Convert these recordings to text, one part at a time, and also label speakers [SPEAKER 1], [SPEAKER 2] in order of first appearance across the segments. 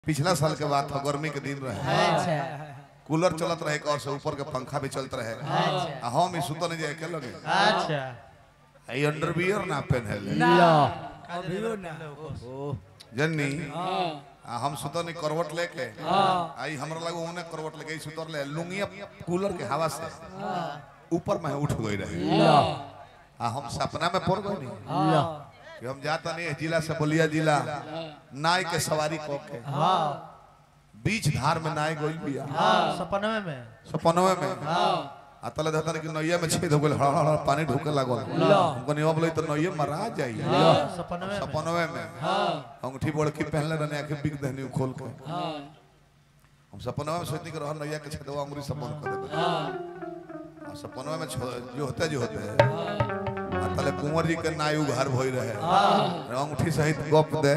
[SPEAKER 1] पिछला साल के बात था गर्मी के दिन रहे
[SPEAKER 2] अच्छा
[SPEAKER 1] कूलर चलत रहे और से ऊपर के पंखा भी चलत रहे
[SPEAKER 2] अच्छा
[SPEAKER 1] आ हम ही सुतन जाए के लगे
[SPEAKER 2] अच्छा
[SPEAKER 1] ई अंडरवियर ना पहने
[SPEAKER 2] लो
[SPEAKER 3] अभियो ना
[SPEAKER 1] जन्नी आ हम सुतन करवट लेके आई हमरा लगे ओने करवट लेके ई सुतर ले लुंगिया कूलर के हवा से ऊपर में उठ गई रहे
[SPEAKER 2] लो
[SPEAKER 1] आ हम सपना में पड़ गए नहीं
[SPEAKER 2] लो
[SPEAKER 1] कि हम जाता नहीं जिला से बलिया जिला नाय के सवारी को के
[SPEAKER 2] हाँ
[SPEAKER 1] बीच धार में नाय गोइल बिया
[SPEAKER 2] हाँ सपनवे में
[SPEAKER 1] सपनवे में आ तले धतन कि नैया में छेद हो गेल हड़ हड़ पानी ढुके लागल हमको नियम बोले तो नैया मरा जाई
[SPEAKER 2] लो सपनवे में
[SPEAKER 1] सपनवे में अंगूठी बड़की पहनले रहने आके बिक दहनी खोल के हम सपनवे में सोचनी कि रहल नैया के छेदवा अंगूरी सपन कर देबे आ सपनवे में छो- जो होते जो होते आ तले कुंवर जी के नायु घर भई रहे अंगूठी सहित गप दे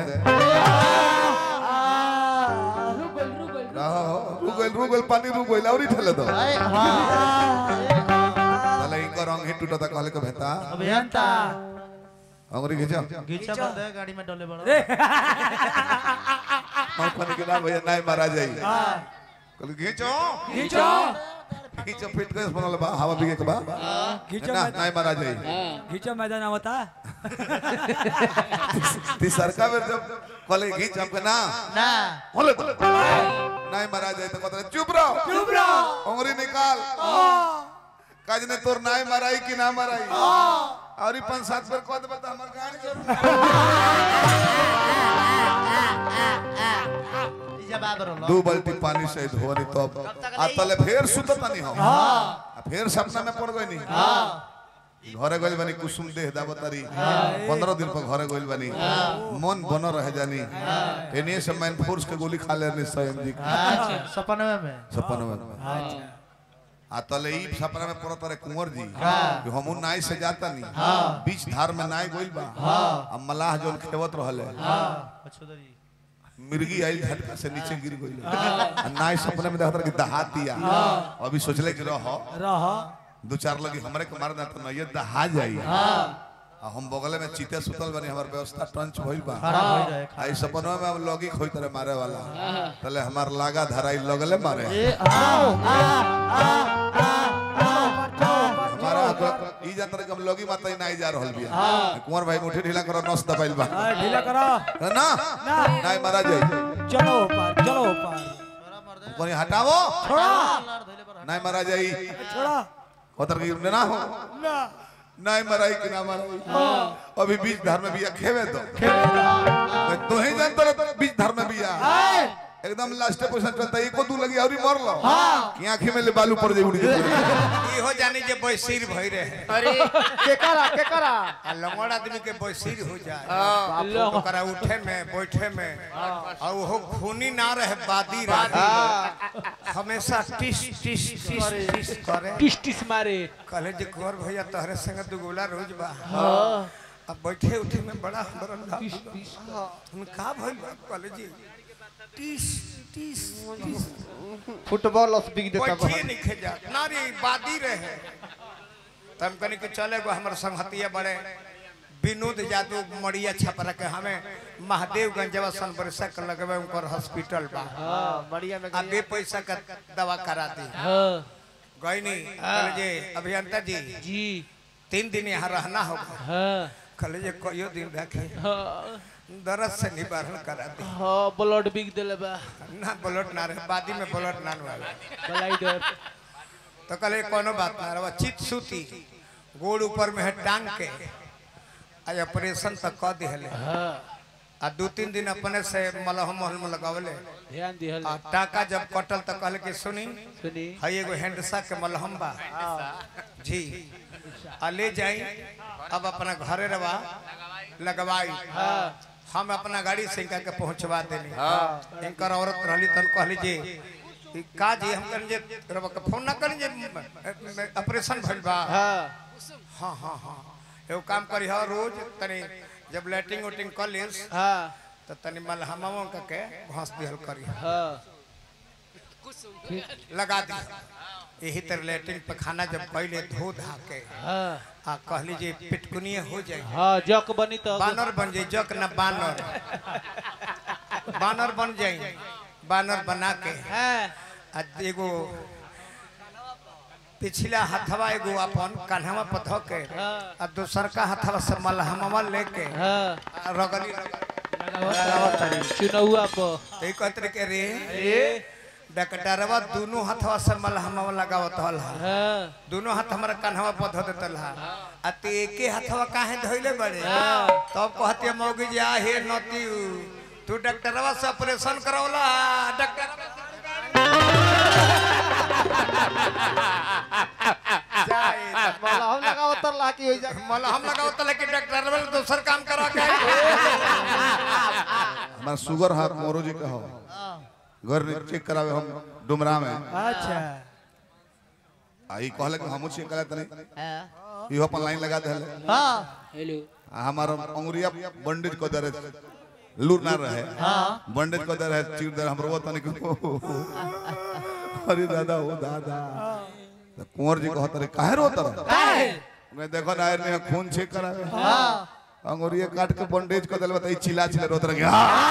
[SPEAKER 1] रहो रुगल रुगल पानी रुगल औरी ठेले दो
[SPEAKER 2] अरे हाँ
[SPEAKER 1] तले इनकर अंग ही टूटता कहले के भेता
[SPEAKER 2] अभियंता
[SPEAKER 1] अंगूरी खींचो
[SPEAKER 2] गीचा बंद है गाड़ी में डोले बड़ा
[SPEAKER 1] हम पानी के ना भैया नाय मारा जाई कहले खींचो
[SPEAKER 3] खींचो
[SPEAKER 1] खींचो फिट गए बनल बा हवा बिगे के बा
[SPEAKER 3] खींचो
[SPEAKER 1] ना
[SPEAKER 3] मैदान
[SPEAKER 1] नाय मारा जाई
[SPEAKER 3] खींचो मैदान आवता
[SPEAKER 1] ती सरका में जब कहले खींच हमके ना
[SPEAKER 2] ना
[SPEAKER 1] बोले तो नाय मारा जाई तो कहते चुप रहो
[SPEAKER 3] चुप रहो
[SPEAKER 1] अंगूरी निकाल काज ने तोर नाय माराई कि ना माराई और ई पांच सात बार कह देबे त हमर गाड़ी के
[SPEAKER 2] जवाब रोलो
[SPEAKER 1] दू बाल्टी पानी से धोनी तब आ तले फेर सुतत नहीं हम आ फेर सपना में पड़ गई नहीं घरे गइल बानी कुसुम देह दावतारी पंद्रह दिन पर घरे गइल बानी मन बन रह जानी एने से मैन फोर्स के गोली खा लेनी स्वयं जी
[SPEAKER 2] अच्छा सपनवे में
[SPEAKER 1] सपन में आ तले ई सपना में पड़त रहे कुंवर जी कि हमू नाई से जाता नहीं बीच धार में नाई गइल बा आ मलाह जोन खेवत रहले
[SPEAKER 2] अच्छोदरी
[SPEAKER 1] मिर्गी आई झटका से नीचे गिर गई आ नाई सपने में देखत रहे कि दहा दिया अभी सोचले कि रह
[SPEAKER 3] रह
[SPEAKER 1] दो चार लगी हमरे के मार ना तो नहीं दहा जाई आ हम बगले में चीते सुतल बनी हमर व्यवस्था टंच भइल बा
[SPEAKER 2] खराब हो जाए
[SPEAKER 1] आई सपनवा में हम लोगी खोई तरह मारे वाला तले हमार लागा धराई लगले मारे
[SPEAKER 2] ए आओ
[SPEAKER 1] हमारा अगर- ई जानत रहे कि हम लोगी माता ही नहीं जा रहल बिया कुंवर भाई मुठी ढीला करो नस दबाइल बा
[SPEAKER 3] हाँ, ढीला करो
[SPEAKER 1] ना नहीं मारा जाई
[SPEAKER 3] चलो ऊपर चलो ऊपर
[SPEAKER 1] कोनी हटावो
[SPEAKER 3] छोड़ा
[SPEAKER 1] नहीं मारा जाई
[SPEAKER 3] छोड़ा
[SPEAKER 1] उतर के ना हो
[SPEAKER 3] ना
[SPEAKER 1] नहीं मराई कि ना मराई अभी बीच धार में बिया खेवे तो तू ही जानता रह बीच धार में बिया एकदम लास्ट पोजीशन चलता एको दू लगी औरी मर लो कि आंखी में ले बालू पड़ जाई उड़ के
[SPEAKER 4] इहो जानी जे बैसीर भई रहे
[SPEAKER 2] अरे केकरा केकरा
[SPEAKER 4] आ लंगड़ आदमी के बैसीर हो जाए ओकरा उठे में बैठे में और वो खूनी ना रहे बादी रहे हमेशा टिस टिस टिस टिस करे
[SPEAKER 2] टिस टिस मारे
[SPEAKER 4] कहले जे कुंवर भैया तहरे संग दुगोला रोज बा अब बैठे उठे में बड़ा हमरा लाभ बा। हम का भइल बा कहले जी टिस टिस टिस
[SPEAKER 2] फुटबॉल ऑफ बिग
[SPEAKER 4] बैठिए नहीं खेजा ना रे बादी रहे तो हम कहनी कि चले गो हमारे संगतिया बड़े विनोद यादव मड़िया छपरा के हमें महादेवगंज जब सन बरसा के लगवे उनकर हॉस्पिटल बा
[SPEAKER 2] हां बढ़िया में
[SPEAKER 4] आ बे पैसा का दवा करा दी
[SPEAKER 2] हां
[SPEAKER 4] गईनी कहले जे अभियंता जी
[SPEAKER 2] जी
[SPEAKER 4] तीन दिन यहाँ रहना होगा
[SPEAKER 2] हां
[SPEAKER 4] कहले जे कहियो दिन रखे दर्द से निवारण करा दी
[SPEAKER 2] हां ब्लड बिग देले बा
[SPEAKER 4] ना ब्लड ना रहे बादी में ब्लड ना रहे
[SPEAKER 2] ब्लाइडर
[SPEAKER 4] तो कहले कोनो बात ना रहा चित सूती गोड़ ऊपर में है टांग के आज ऑपरेशन तक कह दिहले
[SPEAKER 2] हां
[SPEAKER 4] आ दू तीन दिन अपने से मलहम महलम लगावले
[SPEAKER 2] ध्यान दिहल
[SPEAKER 4] आ टाका जब कटल तो कहले कि सुनी
[SPEAKER 2] सुनी
[SPEAKER 4] हई एगो हैंडसा के मलहम बा जी आ ले जाई अब अपना घरे रवा लगवाई हम अपना गाड़ी से इनका के पहुंचवा देनी इनकर औरत रहली तन कहली जे ई का जी हम कहनी जे रवा के फोन ना करी जे ऑपरेशन भइल बा
[SPEAKER 2] हां
[SPEAKER 4] हाँ हाँ हाँ एगो काम करी हा रोज तनी जब लैटिंग उटिंग कर लेस
[SPEAKER 2] हां
[SPEAKER 4] तो तनी मलहमवा का के घास दिहल करी
[SPEAKER 2] हां
[SPEAKER 4] लगा दी यही तरह लैट्रिन पखाना जब पहले धो धा के
[SPEAKER 2] हां
[SPEAKER 4] आ कहली जे पिटकुनिए हो जाए
[SPEAKER 2] हां जक बनी तो
[SPEAKER 4] बानर बन जाए जक न बानर बानर बन जाए बानर बना के
[SPEAKER 2] हाँ
[SPEAKER 4] आ एगो पिछला हथवा एगो अपन कान्हवा पर धो के आ दूसर का हथवा से मलहमवा लेके
[SPEAKER 2] हाँ
[SPEAKER 4] आ रगड़ी रगड़ी
[SPEAKER 2] चुनौआ पर
[SPEAKER 4] ते कहते के रे डकटरवा दोनों हथवा से मलहमवा लगावत हल
[SPEAKER 2] हाँ
[SPEAKER 4] दोनों हाथ हमारा कान्हवा पर धो देतल हा आ ते एके हथवा काहे धइले बड़े
[SPEAKER 2] हाँ।
[SPEAKER 4] तब कहते मौगी जी आ हे नती तू डॉक्टरवा से ऑपरेशन करौला डॉक्टर
[SPEAKER 2] हम लगा उतर ला की हो जा
[SPEAKER 4] मलहम लगाओ तले कि डॉक्टर वाले दूसर काम करा के
[SPEAKER 1] हमारा शुगर हाथ मोरो जी का हो घर में चेक करावे हम डुमरा में
[SPEAKER 3] अच्छा
[SPEAKER 1] आई कहले कि हमू चेक करा तनी इहो अपन लाइन लगा देले
[SPEAKER 2] हाँ हेलो
[SPEAKER 1] आ हमार अंगुरिया बंडेज को दरे लूर ना रहे बंडेज को दरे चीर दरे हमरो वो तनी को अरे दादा ओ दादा तो कुंवर जी कहत रे काहे रो तर मैं देखो ना ने खून चेक करावे अंगुरिया काट के बंडेज को देले बताई चिल्ला चिल्ला रोत रहे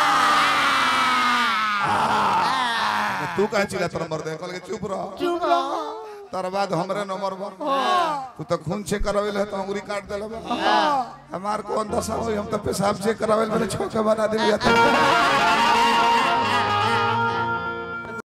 [SPEAKER 1] तू काहे चिल्ला तर मर दे कहले चुप रह चुप रह तर बाद हमरे नंबर बा तू तो खून चेक करावे ले तो अंगुरी काट देले बा हमार कौन दशा होई हम तो पेशाब चेक करावे ले छोके बना दे